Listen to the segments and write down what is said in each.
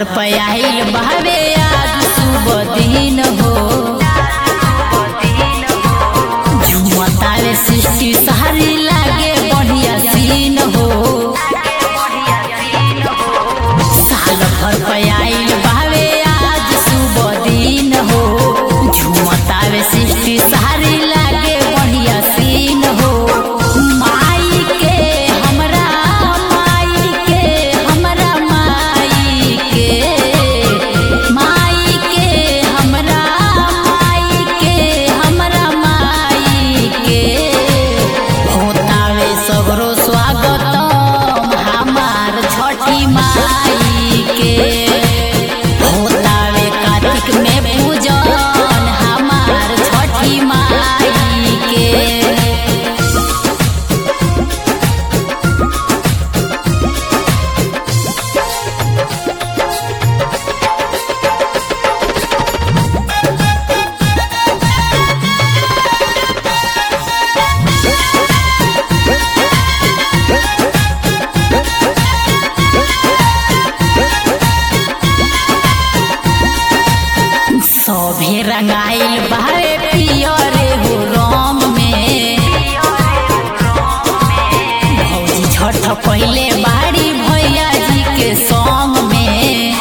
घर पे आइल बहवे आज सुबह दिन हो झुमतावे सृष्टि सारी लागे बढ़िया सीन हो साल भर पे आइल बहवे आज सुबह दिन हो झुमतावे सृष्टि सारी लागे बढ़िया सीन हो माई के हमरा माई के हमरा माई के माई के हमरा माई के हमरा माई के होतावे सगरो स्वागतम हमार छठी माई के होतावे कार्तिक में पूजन हमार छठी माई के सभे रंगाइल बारे पियरे हो राम में भौजी छठ पहले बाड़ी भैया जी के संग में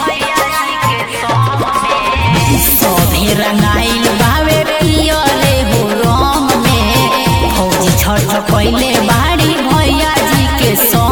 सभे रंगाइल बावे पियरे हो राम में भौजी छठ पहले बाड़ी भैया जी के संग